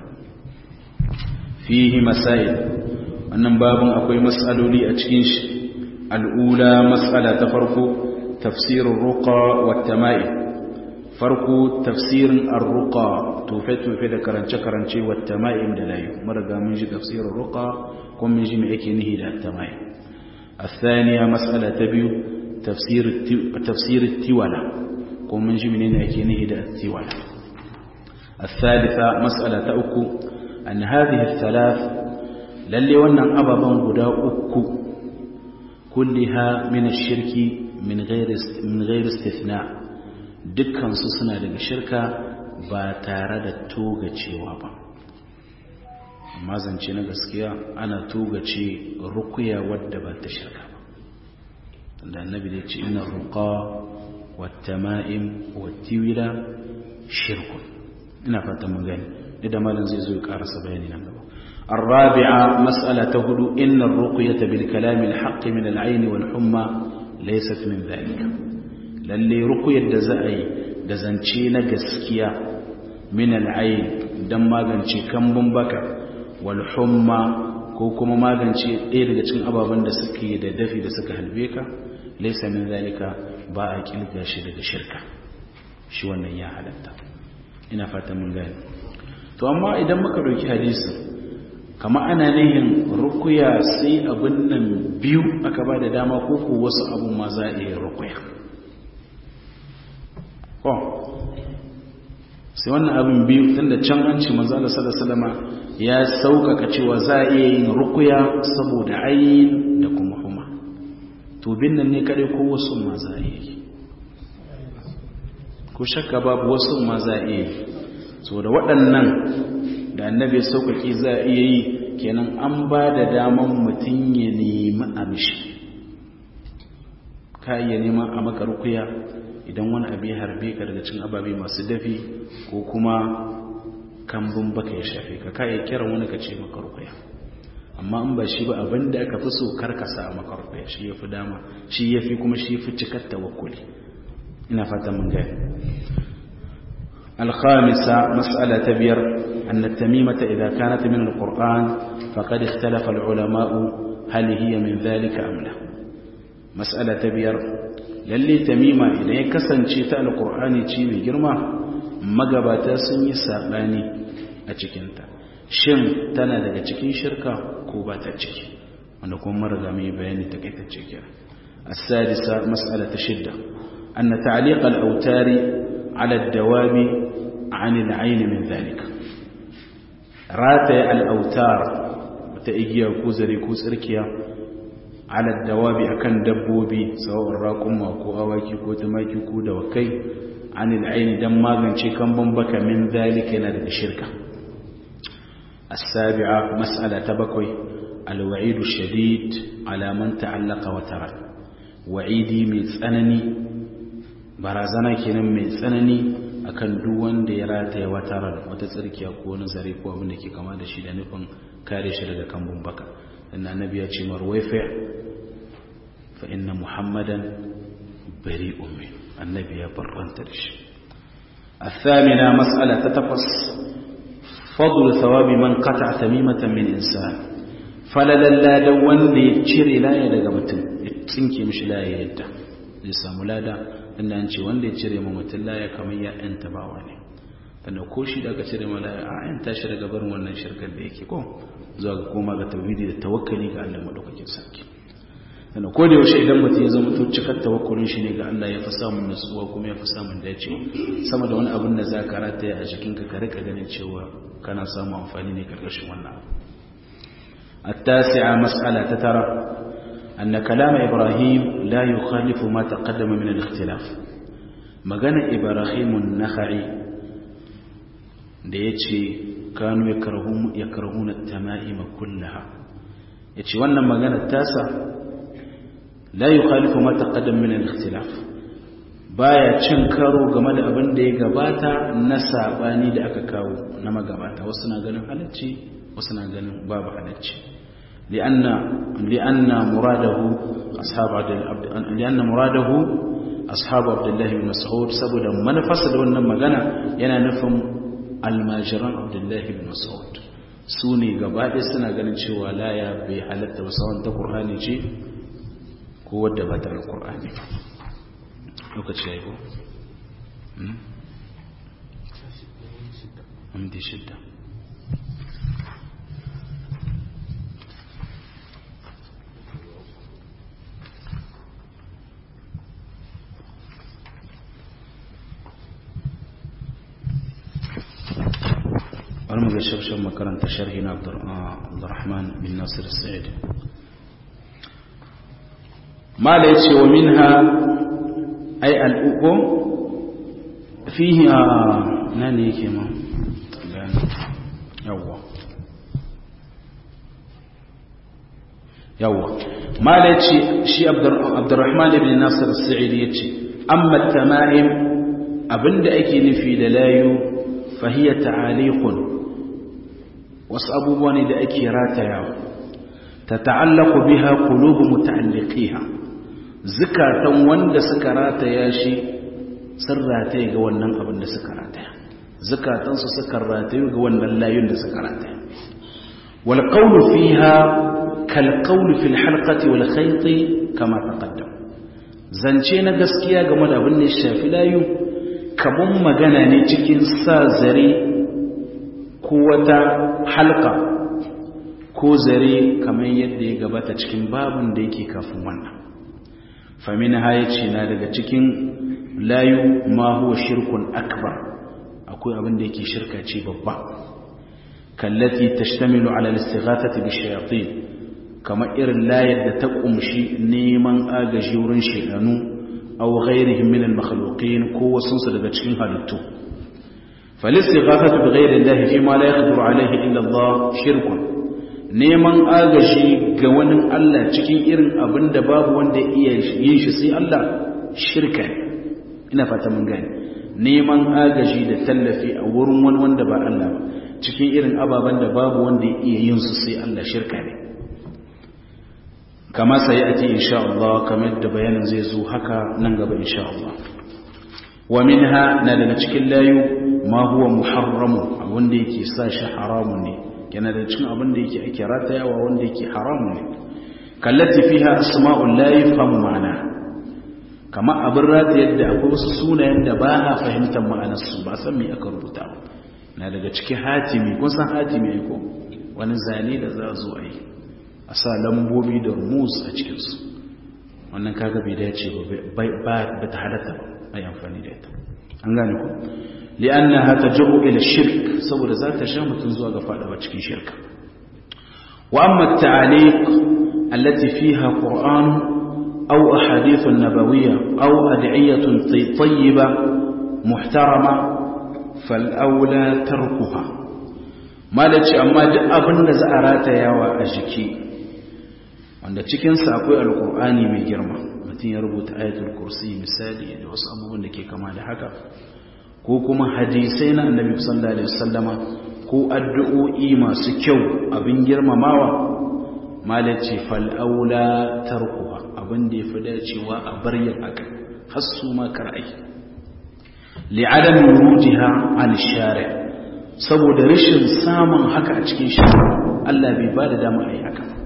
fihi masail wannan babun akwai mas'aloli a cikin shi al'ula mas'ala ta farko tafsirin ruqa wa tama'i farko tafsirin ar-ruqa tufe-tufe da karance-karance wa tama'i da layu maraga mun ji tafsirin ruqa kuma mun ji me yake nihi da tama'i الثانية مسألة تبيو تفسير تفسير التولى قوم من جمنين يكينه دا التولى الثالثة مسألة أكو أن هذه الثلاث للي ونن أبابا قدا أكو كلها من الشرك من غير من غير استثناء dukkan su suna daga shirka ba tare da togacewa ba amma zance na gaskiya ana togace rukuya wadda ba ta shirka ba da annabi da ce inna ruqa wattama'im wattiwila shirkun ina fatan mun gani da malam zai zo ya karasa bayani nan gaba الرابعة مسألة هدو إن الرقية بالكلام الحق من العين والحمى ليست من ذلك للي رقية دزائي دزنشي نقسكيا من العين دم ماغنشي كم بمبكا والحمى كوكما ماغنشي إيه لغتين أبا بند سكي دا دفي دا سكا هلبيكا ليس من ذلك باعك إلقا شرك شركة شو أن يا حلتا ina fatan mun gani to amma idan muka dauki hadisin kama ana nihin rukuya sai abin nan biyu aka ba da dama ko ko wasu abun ma za a iya rukuya ko sai wannan abin biyu tunda can an ce manzo Allah sallallahu alaihi ya saukaka cewa za a iya yin rukuya saboda ayin da kuma huma to bin nan ne kare ko wasu ma za a iya yi ko shakka babu wasu ma za a iya yi saboda waɗannan da annabi ya sauƙaƙi za a iya yi kenan an ba da daman mutum ya nemi amshi ka iya neman a maka rukuya idan wani abu ya harbe ka daga cin ababe masu dafi ko kuma kambun baka ya shafe ka ka iya kiran wani ka ce maka rukuya amma in ba shi ba abin da aka fi so karkasa a maka rukuya shi ya fi dama shi ya fi kuma shi ya fi cikar tawakkuli ina fatan mun gaya الخامسة مسألة تبير أن التميمة إذا كانت من القرآن فقد اختلف العلماء هل هي من ذلك أم لا مسألة تبير للي تميمة إذا يكسن شيء القرآن شيء بجرمة مقباتا سني ساباني أتكنت shin tana daga cikin shirka ko ba ta ciki wanda kuma marga mai bayani takaitacce kira السادسة مسألة شدة أن تعليق الأوتار على الدواب عن العين من ذلك راتي الأوتار وتأجيا كوزري كوزركيا على الدواب أكن دبوبي سواء الراكم وكو أواكي كو تماكي كو دوكي عن العين دم ماغن كم بمبك من ذلك نادك الشركة السابعة مسألة تبكوي الوعيد الشديد على من تعلق وترك wa'idi mai tsanani barazana kenan mai tsanani akan duk wanda ya rataya wata ran wata tsirkiya ko wani zare ko abin da ke kama da shi da nufin kare shi daga kambun baka dan annabi ya ce marwaifa fa inna muhammadan bari'un min annabi ya barranta da shi الثامنة مسألة تتقص فضل ثواب من قطع تميمة من إنسان فللا لا دون لي تشري لا يدق متن tsinke mishi laye yadda zai samu lada inda an ce wanda ya cire ma mutum laya kamar ya yanta bawa ne tunda ko shi da aka cire ma laya a yanta shi daga barin wannan shirkar da yake ko zuwa ga koma ga tauhidi da tawakkali ga Allah madaukakin sarki tunda ko da yaushe idan mutum ya zama to cikar tawakkulin shi ne ga Allah ya fi samun nutsuwa kuma ya fi samun dacewa sama da wani abin da za ka rataya a jikinka ka rika ganin cewa kana samun amfani ne karkashin wannan abu التاسعة مسألة تترى أن كلام إبراهيم لا يخالف ما تقدم من الاختلاف مغانا إبراهيم النخعي ديتشي كانوا يكرهون, يكرهون التمائم كلها يتشي وانا مغانا التاسع لا يخالف ما تقدم من الاختلاف baya cin karo game da abin da ya gabata na sabani da aka kawo na magabata wasu na ganin halacci wasu na ganin babu halacci لأن لأن مراده أصحاب عبد لأن مراده أصحاب عبد الله بن مسعود سبب من فسد wannan magana yana nufin almajiran Abdullah ibn Mas'ud su ne gaba ɗaya suna ganin cewa laya bai halatta ba sawan ta Qur'ani ce ko wadda ba ta Qur'ani lokaci yayi ko hmm amdi shidda bari mu ga shafshin makaranta sharhi na Abdurrahman bin Nasir Sa'id mala yace wa minha ay al-uqum fihi nani yake ma yawa yawa mala yace shi Abdurrahman bin Nasir Sa'id yace amma at-tama'im abinda ake nufi da layu fahiya ta'aliqun wasu abubuwa ne da ake ratayawa ta ta'allaku biha qulubu muta'alliqiha zukatan wanda suka rataya shi sun rataye ga wannan abin da suka rataya zukatan su suka rataye ga wannan layun da suka rataya wal qawlu fiha kal qawli fil halqati wal khayt kama taqaddam zance na gaskiya game da abin da ya shafi layu kaman magana ne cikin sa zare ko wata halka ko zare kamar yadda ya gabata cikin babin da yake kafin wannan famin hayaci na daga cikin layu ma huwa shirkun akbar akwai abin da yake shirka ce babba kallati tashtamilu ala al-istighathati bi shayatin kamar irin layar da ta kumshi neman agaji wurin shedanu aw ghairihim min al-makhluqin ko wasunsu daga cikin halittu فالاستغاثة بغير الله فيما لا يقدر عليه إلا الله شرك neman agaji ga wani Allah cikin irin abin da babu wanda iya yin shi sai Allah shirka ina fata mun gani neman agaji da tallafi a wurin wani wanda ba Allah ba cikin irin ababen da babu wanda ya iya yin su sai Allah shirka ne kama sai ake insha Allah kamar da bayanin zai zo haka nan gaba insha Allah wa minha na daga cikin layu ma huwa muharramu wanda yake sa shi haramun ne yana da cikin abin da yake ake ratayawa wanda yake haramun ne kallati fiha asma'ul la yafhamu ma'ana kama abin ratayar da akwai wasu sunayen da ba a fahimtar ma'anar su ba san me aka rubuta na daga cikin hatimi kun san hatimi ne ko wani zane da za zo a yi a sa lambobi da rumus a cikin su wannan kaga bai dace ba ba ta halatta ba ai amfani da ita an gane ku li'annaha tajru ila shirk saboda za ta sha mutun zuwa ga fadawa cikin shirka wa amma at-ta'aliq allati fiha qur'an aw ahadith an-nabawiyya aw ad'iyatun tayyiba muhtarama fal awla tarkuha malaci amma duk abin da za a ratayawa a jiki wanda cikin sa akwai alqur'ani mai girma mutum ya rubuta ayatul kursi misali da wasu abubuwan da ke kama da haka ko kuma hadisai na annabi sallallahu alaihi wasallama ko addu'o'i masu kyau abin girmamawa malace fal aula tarkuha abin da yafi dacewa a bar yin haka har su ma kar'ai li'adam wurujiha an shari' saboda rashin samun haka a cikin shari'a Allah bai ba da dama a yi haka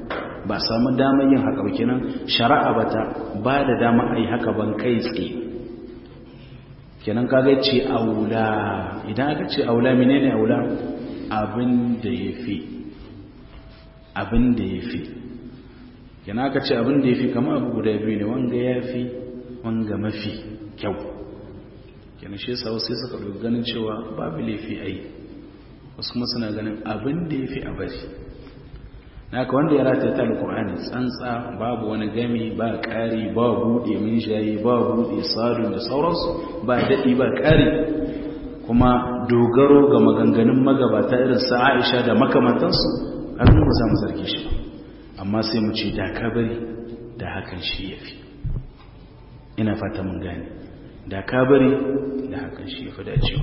ba samu damar yin haka ba kenan shari'a bata ba da dama a yi haka ban kai tsaye kenan kaga ce aula idan aka ce aula menene aula abin da ya fi abin da ya fi kenan aka ce abin da ya fi kama abu guda biyu ne wanga ya fi wanga mafi kyau kenan shi yasa wasu suka ɗauki ganin cewa babu laifi a yi wasu kuma suna ganin abin da ya fi a bari na ka wanda ya rata ta alkur'ani tsantsa babu wani gami ba ƙari ba buɗe minshayi ba buɗe sadun da sauransu ba daɗi ba ƙari kuma dogaro ga maganganun magabata irin sa aisha da makamantansu an ba za mu zarge shi ba amma sai mu ce da ka bari da hakan shi ya fi ina fata mun gane da ka bari da hakan shi ya fi dacewa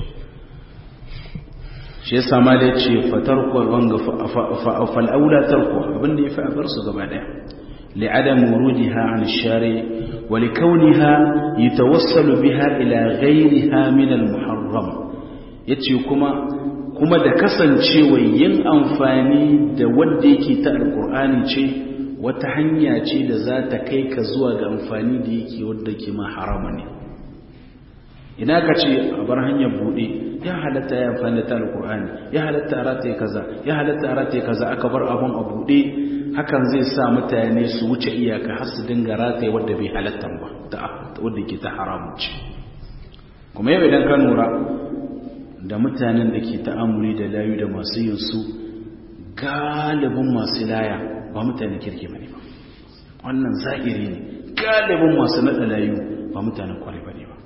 shi yasa ma da ce fatarku wanga fa'afal aula tarku abinda yafi a bar su gaba daya li'adam wurudiha an shari wa likawniha yatawassalu biha ila ghayriha min al-muharram yace kuma kuma da kasancewa yin amfani da wanda yake ta alqur'ani ce wata hanya ce da za ta kai ka zuwa ga amfani da yake wanda ke ma harama ne ina ka ce a bar hanyar buɗe ya halatta ya amfani da ta alƙur'ani ya halatta a rataye kaza ya halatta a rataye kaza aka bar abun a buɗe hakan zai sa mutane su wuce iyaka har su dinga rataye wadda bai halatta ba ta wadda ke ta haramu ce kuma yau idan ka lura da mutanen da ke ta'amuri da layu da masu yin su galibin masu laya ba mutanen kirki bane ba wannan zahiri ne galibin masu naɗa layu ba mutanen kwarai bane ba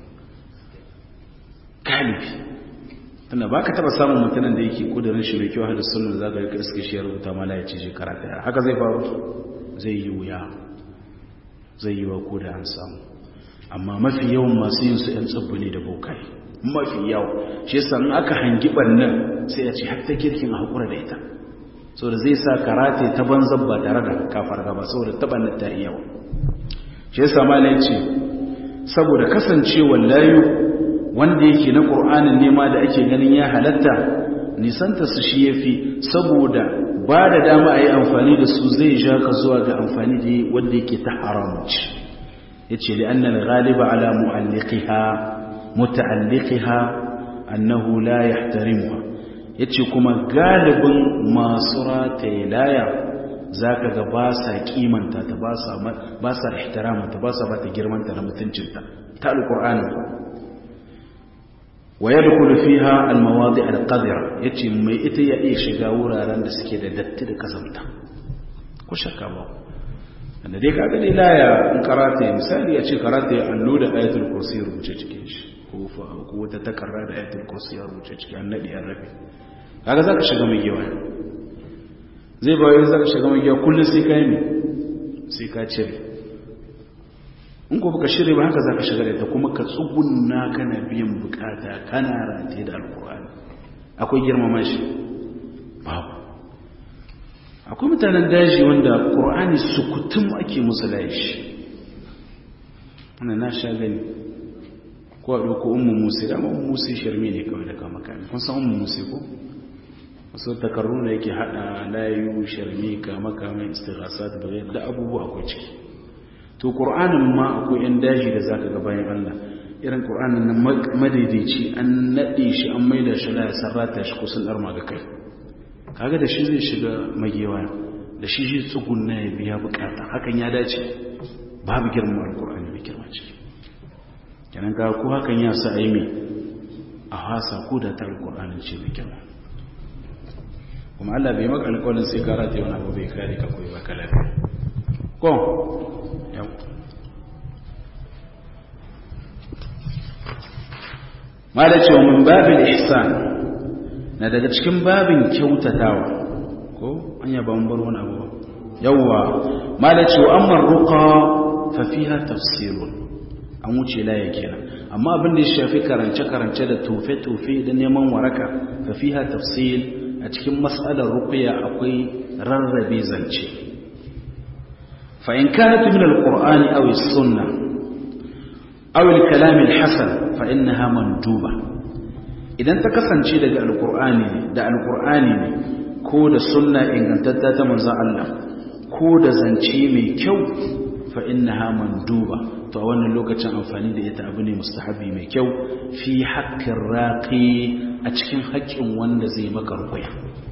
galibi tunda ba ka taba samun mutanen da yake kudurin shi mai kyau hada sunan da za ka rika iske shi ya rubuta mala ya ce shekara ɗaya haka zai faru zai yi wuya zai yi wa ko da an samu amma mafi yawan masu yin su 'yan tsibbi ne da bokai mafi yawa shi yasa in aka hangi ɓannan sai a ce har ta kirkin a haƙura da ita saboda zai sa karate ta banzan ba tare da kafar gaba saboda taɓannan ta yi yawa shi yasa mala ya ce saboda kasancewar layu wanda yake na ƙur'anin nema da ake ganin ya halatta nisanta su shi ya fi saboda ba da dama a yi amfani da su zai ja ka zuwa ga amfani da wanda yake ta haramunci ya ce li'annan galiba ala mu'alliqiha muta'alliqiha annahu la yahtarimuha yace kuma galibin masu rataye laya zaka ga ba sa kimanta ta ba sa ba sa ihtiramanta ba sa ba ta girmanta da mutuncinta ta alqur'ani wa yadkhulu fiha almawadi' alqadira yace mai ita ya iya shiga wuraren da suke da datti da kasanta ko shakka ba da dai kaga dai laya in karata misali ya ce karata ya allo da ayatul kursi rubuce cikin shi ko fa ko wata takarra da ayatul kursi ya rubuce cikin annabi an rabe kaga zaka shiga mai gewa zai ba wai zaka shiga mai gewa kullun sai kai ne sai ka cire in ko baka shirye ba haka zaka shiga da ita kuma ka tsugunna kana biyan bukata kana rataye da alqur'ani akwai girmama shi babu akwai mutanen daji wanda ƙor'ani sukutum ake musu laishi wanda na sha gani ko a ɗauko umu musu dama umu musu shirme ne kawai da kama kame kun san umu musu ko wasu takarru da yake haɗa layu shirme kama kame istighasa da bayan da abubuwa akwai ciki to ƙor'anin ma akwai yan daji da zaka ga bayan allah irin ƙor'anin na madaidaici an naɗe shi an maida shi la ya sarrata shi kusan ɗarma ga kai kaga da shi zai shiga magewa da shi shi tsugunna ya biya bukata hakan ya dace babu girman alkur'ani mai girma ciki kenan ka ko hakan ya sa aimi a hasa ko da ta alkur'ani ce mai girma kuma Allah bai maka alƙawarin sai ka rata wani abu bai kare ka koyi baka lafiya ko yau ma da cewa mun babin ihsan na daga cikin babin kyautatawa ko an yaba mun bar wani abu yawwa malaci wa amma ruqa fa fiha tafsirun an wuce la yake nan amma abin da ya shafi karance karance da tofe tofe da neman waraka fa fiha tafsil a cikin mas'alar ruqya akwai rarrabe zance fa in kanat min alqur'ani aw as-sunnah aw al-kalam al-hasan fa innaha manduba idan ta kasance daga alkur'ani ne da alkur'ani ne ko da sunna ingantatta ta manzan Allah ko da zance mai kyau fa innaha manduba to a wannan lokacin amfani da ita abu ne mustahabi mai kyau fi haƙƙin raƙi a cikin haƙƙin wanda zai maka rukuya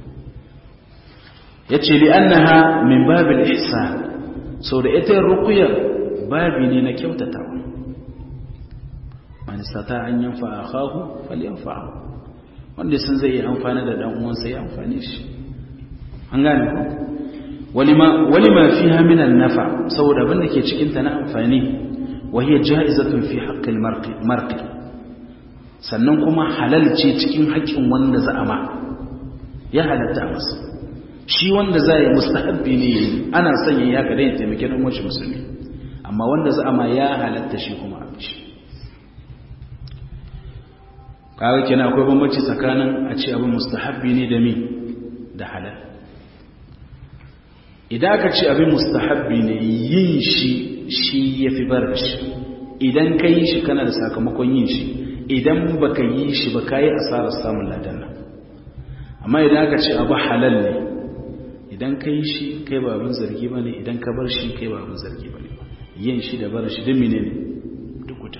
ya ce li annaha min babil ihsan sau da ita rukuyar babi ne na kyautatawa man sata an yanfa akahu falyanfa wanda sun zai yi amfani da dan uwansa ya amfani shi an gane ko walima walima fiha min an-nafa saboda abin da ke cikin ta na amfani wa hiya ja'izatun fi haqqi al-marqi sannan kuma halal ce cikin haƙƙin wanda za a ma ya halatta a masa shi wanda za yi mustahabbi ne ana son yayi haka dai taimake dan uwan musulmi amma wanda za a ma ya halatta shi kuma a shi kaga kenan akwai bambanci tsakanin a ce abin mustahabbi ne da mi da halal idan aka ce abin mustahabbi ne yin shi shi ya fi bar shi idan ka yi shi kana da sakamakon yin shi idan ba ka yi shi ba ka yi asarar samun ladan nan amma idan aka ce abu halal ne idan ka yi shi kai ba abin zargi ba ne idan ka bar shi kai ba abin zargi ba ne yin shi da bar shi don mene ne duk wuta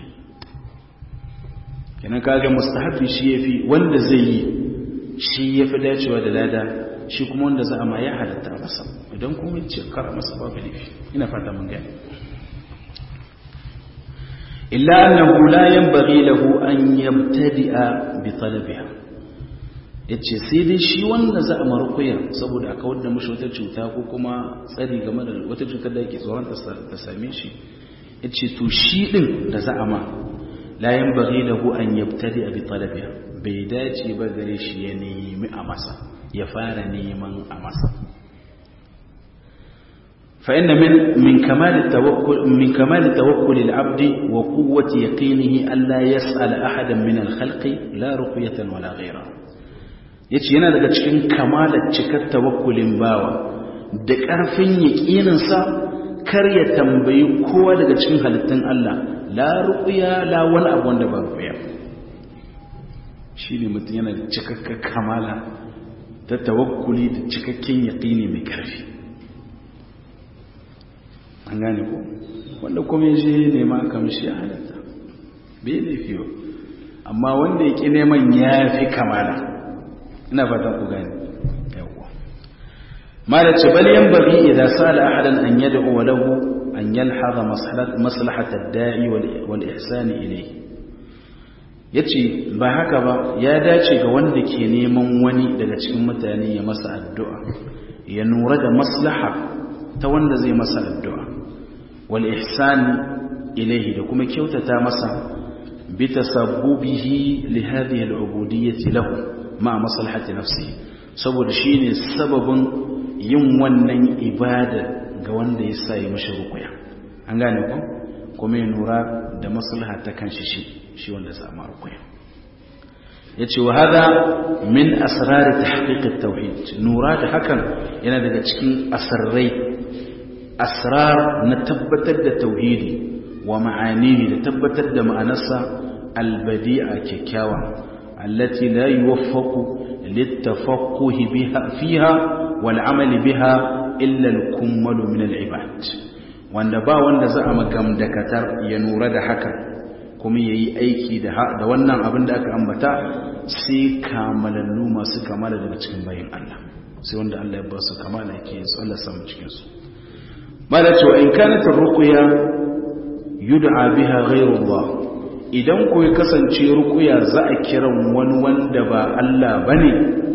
kenan kaga mustahabbi shi yafi wanda zai yi shi yafi dacewa da lada shi kuma wanda za a ma ya halatta masa idan kuma ce kara masa babu laifi ina fata mun gani illa annahu la yanbaghi lahu an yabtadi'a bi talabiha yace sai dai shi wanda za a marukuya saboda aka wadda mushi wata cuta ko kuma tsari game da wata cutar da yake tsoron ta same shi yace to shi din da za a ma la yanbaghi lahu an yabtadi'a bi talabiha bai dace ba gare shi ya nemi a masa ya fara neman a masa فإن من من كمال التوكل من كمال توكل العبد وقوة يقينه ألا يسأل أحدا من الخلق لا رقية ولا غيره yace yana daga cikin kamalar cikar tawakkulin bawa da ƙarfin yaƙininsa kar ya tambayi kowa daga cikin halittun Allah la ruqya la wani abu wanda ba ruqya shine mutum yana da cikakken kamala ta tawakkuli da cikakken yaƙini mai ƙarfi an gane ko wanda kuma je nema kamshi ya halatta bai laifi ba amma wanda ya ƙi neman ya fi kamala ina fatan ku gane yawwa ma da ce bal yan bari idan sala ahadan an yad'u wa lahu an yalhaza maslahat ad-da'i wal ihsan ilayhi yace ba haka ba ya dace ga wanda ke neman wani daga cikin mutane ya masa addu'a ya nura da maslaha ta wanda zai masa addu'a wal ihsan ilayhi da kuma kyautata masa bi tasabbubihi li hadhihi al ubudiyyati lahu ma maslahati nafsihi saboda shine sababin yin wannan ibada ga wanda ya sa yi mashi rukuya an gane ku kuma ya nura da maslaha ta kanshi shi shi wanda ya samu rukuya yace wa hada min asrar tahqiq at-tauhid nura da hakan yana daga cikin asarrai asrar na tabbatar da tauhidi wa ma'anihi da tabbatar da ma'anarsa albadi'a kyakkyawa allati la yuwaffaqu littafaqquhi biha fiha wal amali biha illa al-kummalu min al-ibad wanda ba wanda za a magamdakatar ya nura da haka kuma yayi aiki da da wannan abin da aka ambata sai kamalallu masu kamala daga cikin bayin Allah sai wanda Allah ya ba su kamala yake su Allah samu cikin su mala cewa in kanat ruqya yud'a biha ghayrullah idan ko ya kasance ruqya za a kiran wani wanda ba Allah bane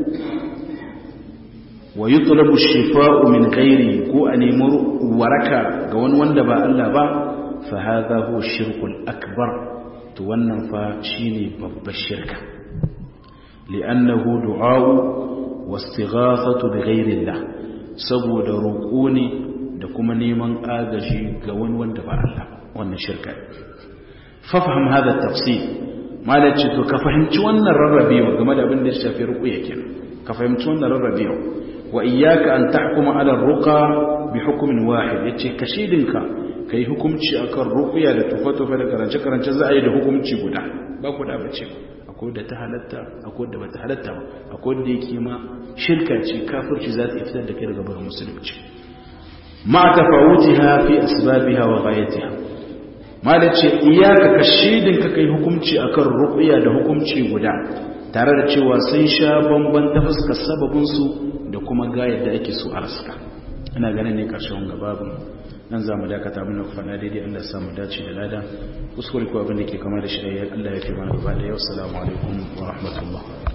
wa yutlabu shifa'u min ghairi ko a nemi waraka ga wani wanda ba Allah ba fa hadha huwa shirkul akbar to wannan fa shine babbar shirka li'annahu du'a'u wastighathatu bighayri Allah saboda roƙo ne da kuma neman agaji ga wani wanda ba Allah wannan shirka fafaham hada tafsir malaci to ka fahimci wannan rarrabewa game da abin da ya shafi ruqya kenan ka fahimci wannan rarrabewa wa iyyaka an tahkuma ala ruqa bi hukmin wahid yace kashidinka kai hukunci akan ruqya da tufa-tufa da karance karance za a yi da hukunci guda ba ku da bace akwai da ta halatta akwai da bata halatta ba akwai da yake ma shirka ce kafirci za ta fitar da kai daga barin musulunci ma tafawutiha fi asbabiha wa ghayatiha malace iyaka kashidin ka kai hukunci akan ruqya da hukunci guda tare da cewa sun sha bamban ta fuskar sababin su da kuma ga yadda ake so a raska ina ganin ne karshen gababin nan za mu dakata muna faɗa daidai Allah samu dace da lada kuskure ko abin da ke kama da shi Allah ya fi mana gaba da yau salamu alaikum wa rahmatullah